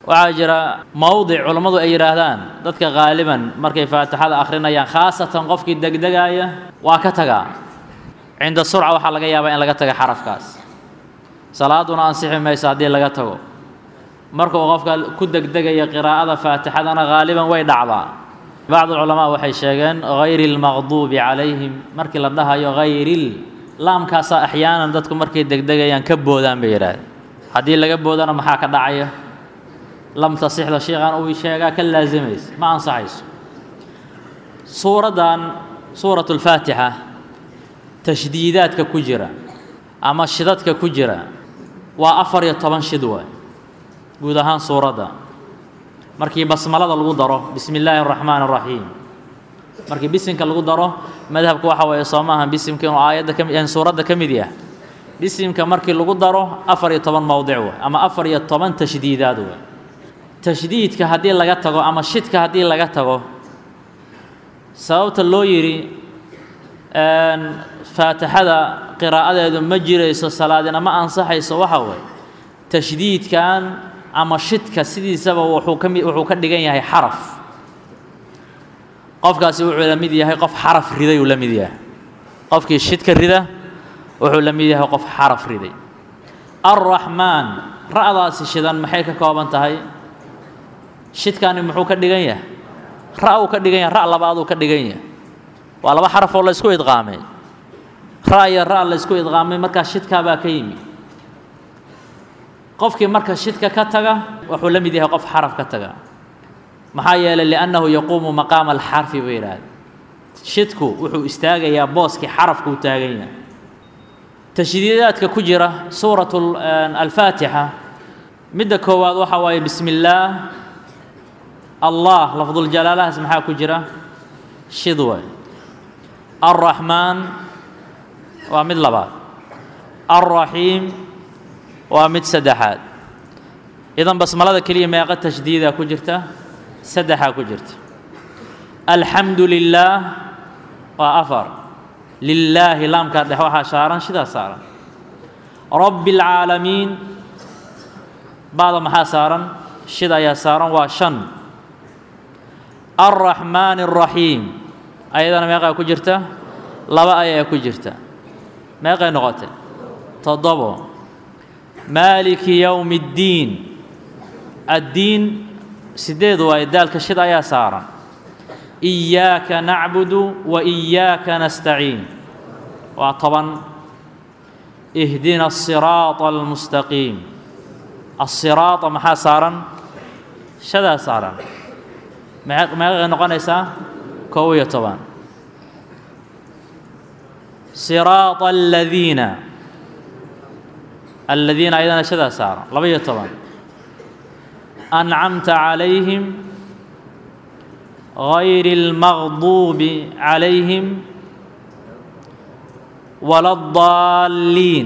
waxaa jira mowdic culammadu ay yidhaahdaan dadka qaaliban markay faatixada akhrinayaan khaasatan qofkii degdegaaya waa ka tagaa cinda surca waxaa laga yaabaa in laga taga xarafkaas salaaduna ansixi mayso haddii laga tago markuu qofka ku degdegaya qiraa'ada faatixadana haaliban way dhacdaa bacdu culamaa waxay sheegeen hayri lmaqduubi calayhim markii la dhahayo hayril laamkaasaa axyaanan dadku markay degdegayaan ka boodaan bay yidhaahdeen haddii laga boodana maxaa ka dhacaya lam tasixda sheikhan uu sheegaa ka laasimaysa ma ansaxayso suuraddan suurat اlfaatixa tashdiidaadka ku jira ama shidadka ku jira waa afar iyo toban shid waay guud ahaan suuradda markii basmalada lagu daro bismi illaahi اraxmaan الraxiim markii bisimka lagu daro madhabka waxa weeye soo maaha bisimka inuu aayadda kami suuradda ka mid yahay bisimka markii lagu daro afar iyo toban mowdic waay ama afar iyo toban tashdiidaad waay tashdiidka haddii laga tago ama shidka haddii laga tago sababta loo yidhi faatixada qiraa'adeedu ma jirayso salaadina ma ansaxayso waxa waye tashdiidkan ama shidka sidiisaba wuxuu ka mi wuxuu ka dhigan yahay xaraf qofkaasi wuxuu la mid yahay qof xaraf riday uu la mid yahay qofkii shidka rida wuxuu la mid yahay qof xaraf riday alraxmaan ra'daasi shidan maxay ka kooban tahay shidkani muxuu ka dhigan yahay ra' uu ka dhigan yahay ra' labaaduu ka dhigan yahay waa laba xaraf oo la ysku idqaamay ra' iyo ra' la ysku idqaamay markaa shidkaabaa ka yimi qofkii marka shidka ka taga wuxuu la mid yahay qof xaraf ka taga maxaa yeelay liannahu yaquumu maqaama alxarfi bay yidhaahda shidku wuxuu istaagayaa booskii xarafku u taagan yahay tashdiidaadka ku jira suurat alfaatixa midda koowaad waxaa waaye bismi illaah allah lafduljalaalahaas maxaa ku jira shid waay alraxmaan waa mid labaad alraxiim waa mid saddexaad idan basmalada keliya meeqa tashdiidaa ku jirta saddexaa ku jirta alxamdu lilaah waa afar lilaahi laamkaa dhex waxaa saaran shidaa saaran rabbi اlcaalamiin bacda maxaa saaran shid ayaa saaran waa shan alraxmaan الraxiim ayadana meeqaa ku jirta laba ayaa ku jirta meeqay noqotay toddobo maaliki yowmi اddiin addiin sideed waaye daalka shid ayaa saaran iyaaka nacbudu wa iyaaka nastaciin waa toban ihdina الsiraaطa almustaqiim الsiraaطa maxaa saaran shadaa saaran meeqay noqonaysaa kow iyo toban siraaطa aladiina aladiina ayadana shadaa saaran laba iyo toban ancamta calayhim gayri اlmaqduubi calayhim wala اdaalliin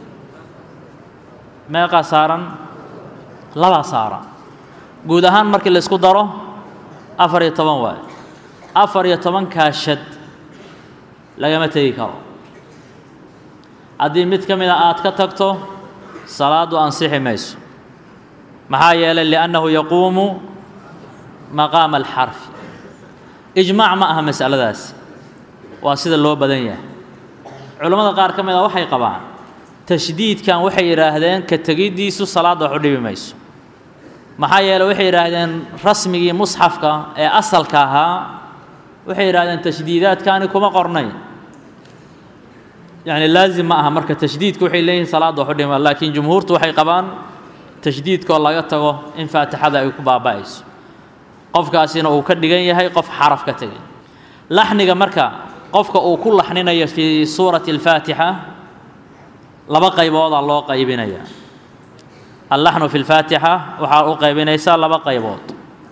meeqaa saaran labaa saaran guud ahaan markii la isku daro afar iyo toban waayo afar iyo tobankaa shad lagama tegi karo haddii mid ka mida aad ka tagto salaaddu ansixi mayso maxaa yeelay liannahu yaquumu maqaama alxarfi ijmaac ma aha masaladaasi waa sida loo badan yahay culammada qaar ka mid a waxay qabaan tashdiidkan waxay yidhaahdeen ka tegiddiisu salaadda wax u dhibi mayso maxaa yeeley waxay yidhaahdeen rasmigii musxafka ee asalka ahaa waxay yidhahdeen tashdiidaadkani kuma qornayn yacni laazim ma aha marka tashdiidku waxay leeyihin salaadda wax u dhima laakiin jumhuurtu waxay qabaan tashdiidkoo laga tago in faatixada ay ku baaba'ayso qofkaasina uu ka dhigan yahay qof xaraf ka tegay laxniga marka qofka uu ku laxninayo fii suurati alfaatixa laba qayboodaa loo qaybinaya allaxnu fi lfaatixa waxaa u qaybinaysaa laba qaybood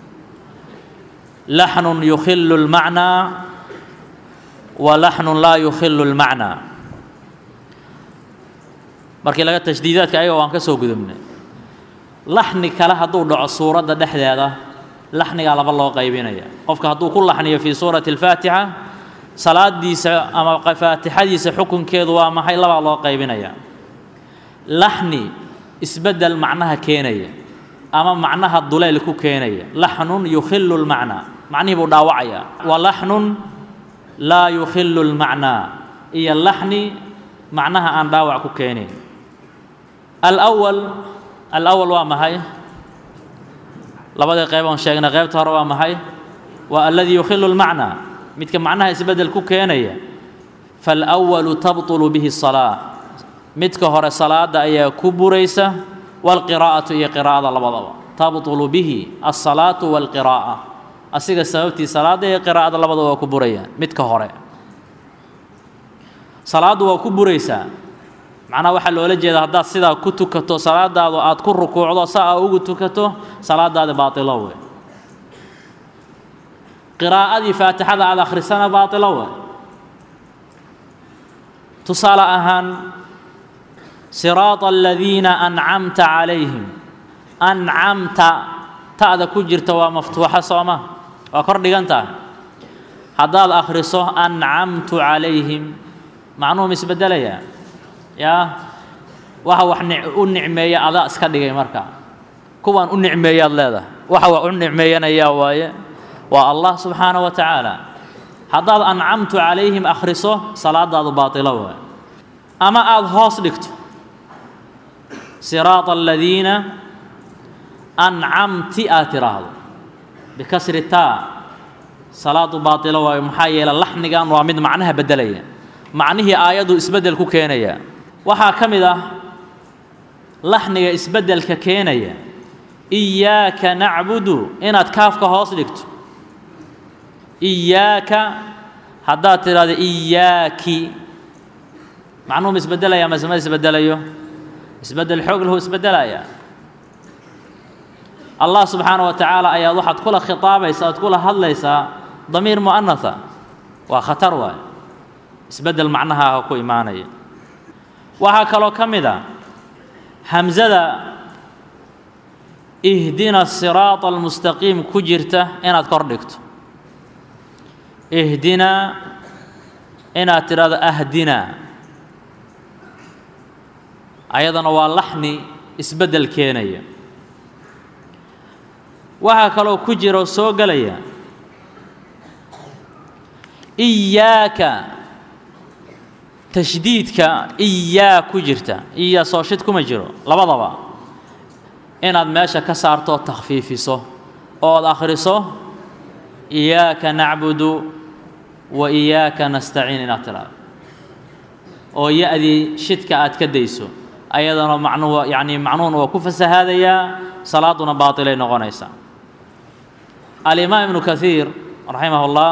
laxnun yukhilu اlmacnaa wa laxnun laa yukhilu اlmacnaa markii laga tashdiidaadka ayaga waan ka soo gudubnay laxni kale hadduu dhaco suuradda dhexdeeda laxnigaa laba loo qaybinaya qofka hadduu ku laxniyo fii suurati اlfaatixa salaadiisa ama faatixadiisa xukunkeedu waa maxay labaa loo qaybinaya laxni isbeddel macnaha keenaya ama macnaha duleyl ku keenaya laxnun yukhilu lmacnaa macnihii buu dhaawacayaa wa laxnun laa yukhilu lmacnaa iyo laxni macnaha aan dhaawac ku keenayn alawal alawal waa maxay labadii qayb oon sheegnay qaybta hore waa maxay waa aladii yukhilu lmacnaa midka macnaha isbeddel ku keenaya faalawalu tabطulu bihi الsalaa midka hore salaada ayaa ku buraysa wاlqiraa'atu iyo qiraa'ada labadaba tabطulu bihi الsalaatu wاlqiraa'a asiga sababtii salaada iyo qiraa'ada labadaba waa ku burayaan midka hore salaaddu waa ku buraysaa macnaha waxaa loola jeeda haddaad sidaa ku tukato salaadaadu aad ku rukuucdo saa aa ugu tukato salaadaadi baatilo wey qiraa'adii faatixada aad akhrisana baatilo wey tusaale ahaan siraata aladiina ancamta calayhim ancamta ta'da ku jirta waa maftuuxa sooma waa kor dhigan tahay haddaad akhriso ancamtu calayhim macnuhum isbeddelayaa yaa waxa wax u nicmeeya adaa iska dhigay marka kuwaan u nicmeeyaad leedahay waxa wax u nicmeeyanayaa waaye waa allah subxaana wa tacaala haddaad ancamtu calayhim akhriso salaadaadu baatilo waaye ama aada hoos dhigto siraata aladiina ancamti aad tiraahdo bikasri taa salaadu baatilo waayo maxaa yeele laxnigan waa mid macnaha beddelaya macnihii aayaddu isbeddel ku keenaya waxaa ka mid ah laxniga isbeddelka keenaya iyaaka nacbudu inaad kaafka hoos dhigto iyaaka haddaad tidhahdo iyaaki macnuhu ma isbeddelaya mase ma isbeddelayo isbeddel xoog lahu isbeddelaya allah subxaana wa tacaala ayaad waxaad kula khitaabaysa aad kula hadlaysaa damiir mu'anatha waa khatar waaye isbeddel macnahaaga ku imaanaya waxaa kaloo ka mid a hamsada ihdina siraata almustaqiim ku jirta inaad kor dhigto ihdina inaad tidhahdo ahdina ayadana waa laxni isbeddel keenaya waxaa kaloo ku jira oo soo gelaya iyaaka tashdiidka iyaa ku jirta iyaa soo shid kuma jiro labadaba inaad meesha ka saarto takhfiifiso ood akhriso iyaaka nacbudu wa iyaaka nastaciin inaad tidhaahdo oo ya-dii shidka aad ka dayso ayadana macnuhu yacni macnuhuna waa ku fasahaadayaa salaaduna baatilay noqonaysaa alimaam ibnu kahiir raximah اllah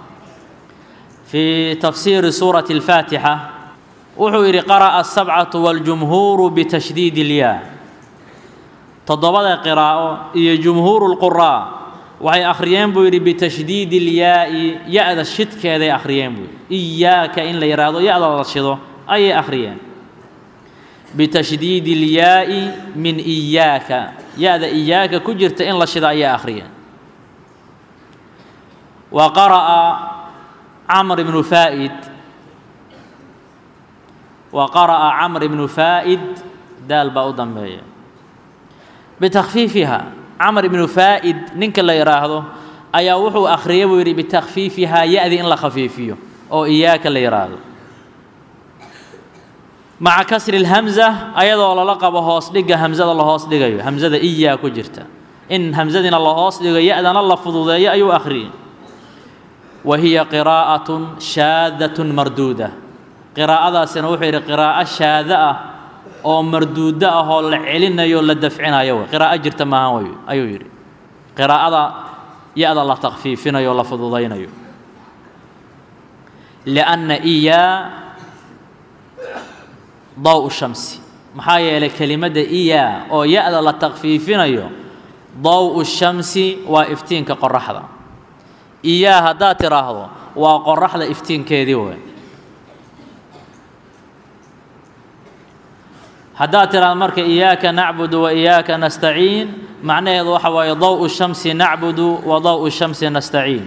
fii tafsiiri suurati اlfaatixa wuxuu yidhi qara'a asabcatu waاljumhuuru bitashdiid اlyaa toddobada qiraa'o iyo jumhuuru اlquraa waxay akhriyeen buu yidhi bitashdiidi اlyaa'i ya-da shidkeeday akhriyeen buu yidhi iyaaka in la yidhaahdo ya-da la shido ayay akhriyeen bitashdiidi اlyaa'i min iyaaka ya-da iyaaka ku jirta in la shida ayay akhriyeen wa qara'a camr ibnu faa'id wa qara'a camr ibnu faa'id daal baa u dambeeya bitakfiifiha camr ibnu faa'id ninka la yidhaahdo ayaa wuxuu akhriyay buu yidhi bitakfiifihaa ya-di in la khafiifiyo oo iyaaka la yidhaahdo maca kasri اlhamza ayadoo lala qabo hoos dhiga hamzada la hoos dhigayo hamzada iyaa ku jirta in hamzadiina la hoos dhigo ya-dana la fududeeyo ayuu akhriyey wa hiya qiraa'atun shaadatun marduuda qiraa'adaasina wuxuu yidhi qiraa'o shaada ah oo marduudo ah oo la celinayo la dafcinayo wey qiraa'o jirta maahan wey ayuu yidhi qiraa'ada ya-da la takfiifinayo o la fududaynayo lianna iyaa daw shamsi maxaa yeelay kelimadda iyaa oo ya-da la takfiifinayo daw shamsi waa iftiinka qoraxda iyaa haddaad tidhaahdo waa qoraxda iftiinkeedii wey haddaad tidhahdo marka iyaaka nacbudu wa iyaaka nastaciin macnaheedu waxa waaye daw shamsi nacbudu wa daw shamsi nastaciin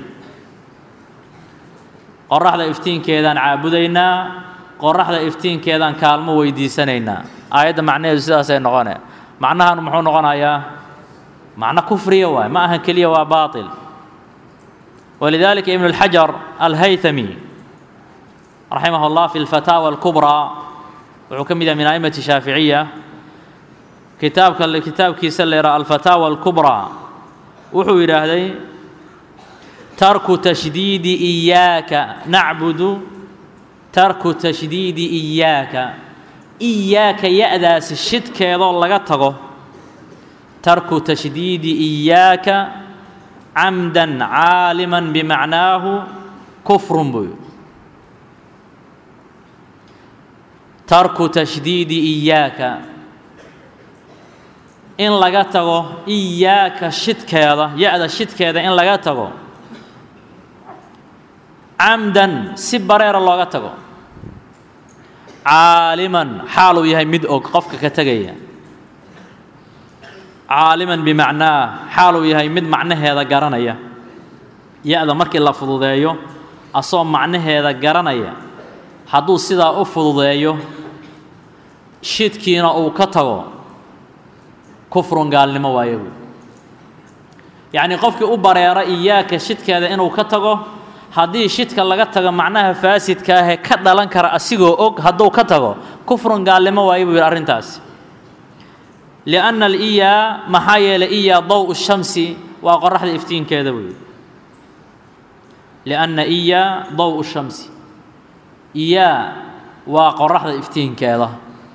qoraxda iftiinkeedaan caabudaynaa qoraxda iftiinkeedaan kaalmo weydiisanaynaa aayadda macnaheedu sidaasay noqone macnahan muxuu noqonayaa macno kufriya waay ma ahan keliya waa baaطil walidalika ibn اlxajar alhaythami raximah اllah fi اlfataawa اlkubrىa wuxuu ka mid yahay min aimati shaaficiya kitaabka kitaabkiisa la yidhaha alfataawa اlkubrىa wuxuu yidhaahday tarku tashdiidi iyaaka nacbudu tarku tashdiidi iyaaka iyaaka ya-daasi shidkeedoo laga tago tarku tashdiidi iyaaka camdan caaliman bimacnaahu kufrun buu yidhi tarku tashdiidi iyaaka in laga tago iyaaka shidkeeda ya-da shidkeeda in laga tago camdan si bareera looga tago caaliman xaaluu yahay mid og qofka ka tegaya caaliman bimacnaah xaaluu yahay mid macnaheeda garanaya ya-da markii la fududeeyo asoo macnaheeda garanaya hadduu sidaa u fududeeyo shidkiina uu ka tago kufrun gaalnimo waaye buy yacnii qofkii u bareera iyaaka shidkeeda inuu ka tago haddii shidka laga tago macnaha faasidka ahee ka dhalan kara asigoo og hadduu ka tago kufrun gaalnimo waaye buu yidhi arrintaasi lianna aliyaa maxaa yeelay iyaa daw shamsi waa qoraxda iftiinkeeda buu yidhi lianna iyaa daw shamsi iyaa waa qoraxda iftiinkeeda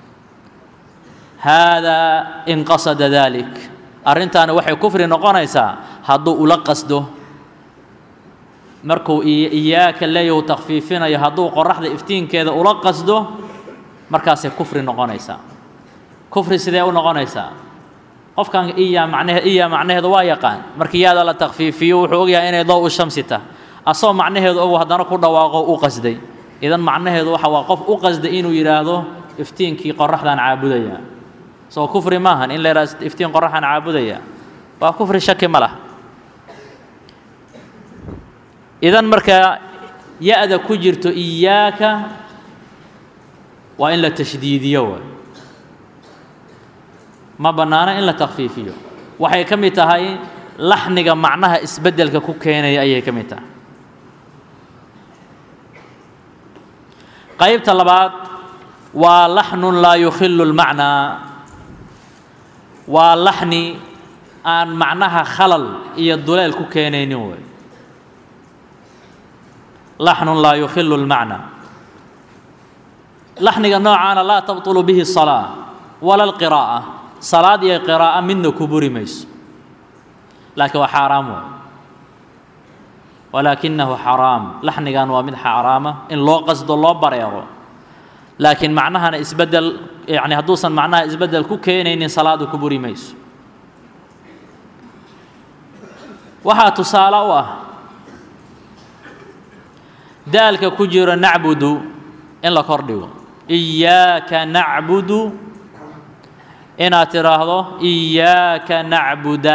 haadaa in qasada dalik arrintaani waxay kufri noqonaysaa hadduu ula qasdo markuu iyaaka leeyahu takfiifinayo hadduu qoraxda iftiinkeeda ula qasdo markaasay kufri noqonaysaa kufri sidee u noqonaysaa qofkan iyaa macnahe iyaa macnaheedu waa yaqaan markii yaada la takfiifiyo wuxuu ogyahay inay daw u shamsi tah asoo macnaheedu ogu haddana ku dhawaaqo u qasday idan macnaheedu waxa waa qof u qasday inuu yidhaahdo iftiinkii qoraxdaan caabudaya soo kufri maahan in la yidhahdo iftiin qoraxaan caabudaya waa kufri shaki ma lah idan markaa ya-da ku jirto iyaaka waa in la tashdiidiyo waay ma bannaano in la takfiifiyo waxay ka mid tahay laxniga macnaha isbeddelka ku keenaya ayay ka mid tahay qaybta labaad waa laxnun laa yukhilu lmacnaa waa laxni aan macnaha khalal iyo duleel ku keenaynin wey laxnun laa yukhilu lmacnaa laxniga noocaana laa tabطulu bihi الsalaa wala اlqiraa'a salaad iyo qiraa'a midna ku buri mayso laakiin waa xaaraam wey walaakinahu xaraam laxnigan waa mid xaaraama in loo qasdo loo bareero laakiin macnahana isbedel yani hadduusan macnaha isbedel ku keenaynin salaadu ku buri mayso waxaa tusaale u ah daalka ku jiro nacbudu in la kor dhigo iyaaka nacbudu inaad tidhaahdo iyaaka nacbuda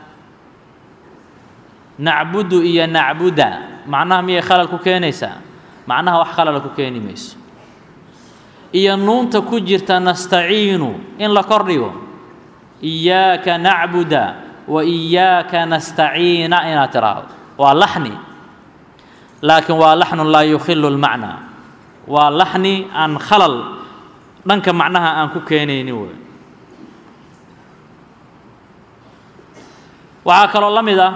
nacbudu iyo nacbuda macnaha miyay khalal ku keenaysaa macnaha wax khalala ku keeni mayso iyo nuunta ku jirta nastaciinu in la kor dhigo iyaaka nacbuda wa iyaaka nastaciina inaad tidhaahdo waa laxni laakiin waa laxnun laa yukhilu lmacnaa waa laxni aan khalal dhanka macnaha aan ku keenaynin wey waxaa kaloo la mid ah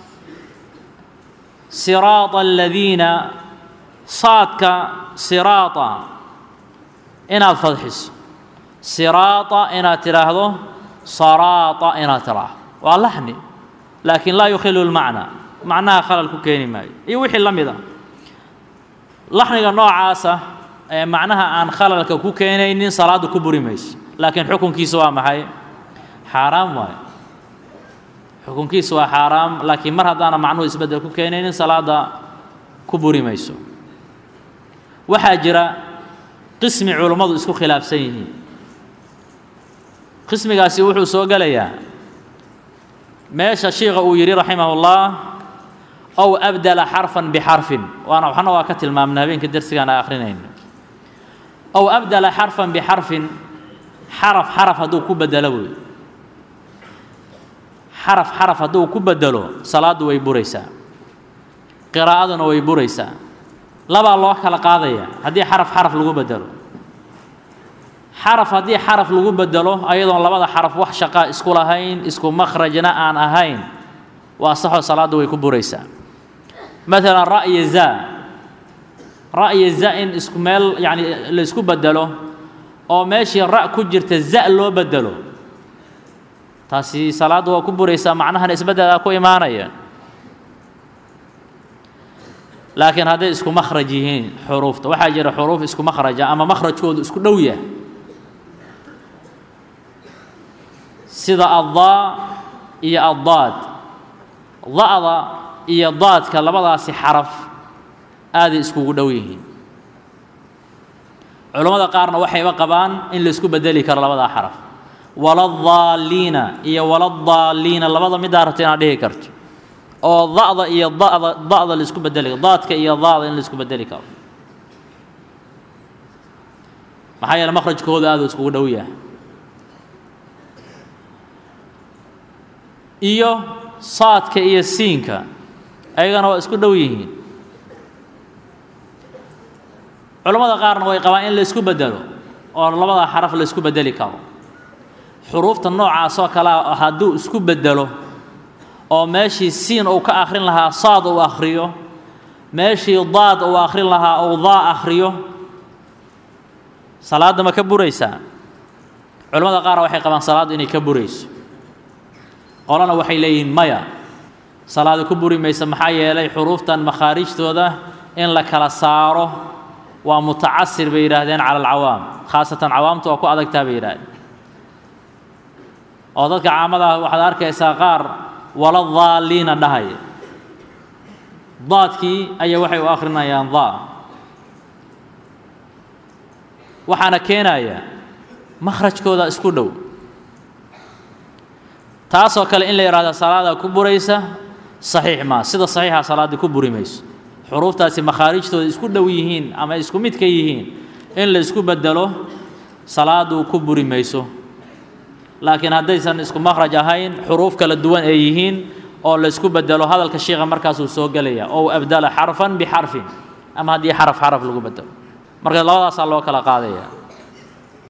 siraada aladiina saadka siraada inaad fadxiso siraada inaad tidhaahdo saraata inaad tidhaahdo waa laxni laakiin laa yukhilu lmacnaa macnaha khalal ku keeni maayo iyo wixii la mid ah laxniga noocaasa ee macnaha aan khalalka ku keenaynin salaadda ku buri mayso laakiin xukunkiisa waa maxay xaaraam waayo xukunkiisa waa xaaraam laakiin mar haddaana macnuhu isbeddel ku keenaynin salaadda ku buri mayso waxaa jira qismi culummadu isku khilaafsan yihiin qismigaasi wuxuu soo gelayaa meesha shiikha uu yidhi raximah ullah ow abdala xarfan bixarfin waana waxna waa ka tilmaamna habeenka dersigaan a akhrinayno ow abdala xarfan bixarfin xaraf xaraf hadduu ku bedelo wey xaraf xaraf hadduu ku bedelo salaaddu way buraysaa qiraa'aduna way buraysaa labaa loo kala qaadaya haddii xaraf xaraf lagu bedelo xaraf haddii xaraf lagu bedelo ayadoon labada xaraf wax shaqaa isku lahayn isku makhrajna aan ahayn waa saxoo salaaddu way ku buraysaa maalan ra'ya za ra'ya za in isku meel yacni la isku bedelo oo meeshii ra' ku jirta za loo bedelo taasi salaaddu waa ku buraysaa macnahana isbeddelaa ku imaanaya laakiin hadday isku makhraj yihiin xuruufta waxaa jira xuruuf isku makhraja ama makhrajkoodu isku dhow yahay sida addaa iyo addaad da'da iyo daadka labadaasi xaraf aaday iskugu dhow yihiin culammada qaarna waxayba qabaan in la isku bedeli karo labadaa xaraf waladaalliina iyo waladaalliina labada midaa rabta inaad dhihi karto oo da'da iyo da'da da'da la isku bedeli karo daadka iyo daada in la isku bedeli karo maxaa yeele makhrajkooda aada iskugu dhow yahay iyo saadka iyo siinka ayagana waa isku dhow yihiin culammada qaarna way qabaan in la isku bedelo oo labada xaraf la isku bedeli karo xuruufta noocaas oo kalea hadduu isku bedelo oo meeshii siin uu ka akhrin lahaa saad uu akhriyo meeshii daad uu akhrin lahaa uu daa akhriyo salaadda ma ka buraysaa culamada qaar waxay qabaan salaaddu inay ka burayso qolana waxay leeyihiin maya salaada ku buri maysa maxaa yeelay xuruuftan makhaarijtooda in la kala saaro waa mutacasir bay yidhaahdeen cala alcawaam khaasatan cawaamtu waa ku adagtaa bay yidhahdeen oo dadka caamada ah waxaad arkaysaa qaar wala daalliina dhahaya daadkii ayaa waxay u akhrinayaan daa waxaana keenaya makhrajkooda isku dhow taasoo kale in la yidhahda salaada ku buraysa saxiix maa sida saxiixa salaadda ku buri mayso xuruuftaasi makhaarijtooda isku dhow yihiin ama isku mid ka yihiin in la isku bedelo salaadu ku buri mayso laakiin haddaysan isku makhraj ahayn xuruuf kala duwan ay yihiin oo la isku bedelo hadalka shiikha markaasuu soo gelaya oo abdala xarfan bixarfin ama haddii xaraf xaraf lagu bedelo marka labadaasaa loo kala qaadaya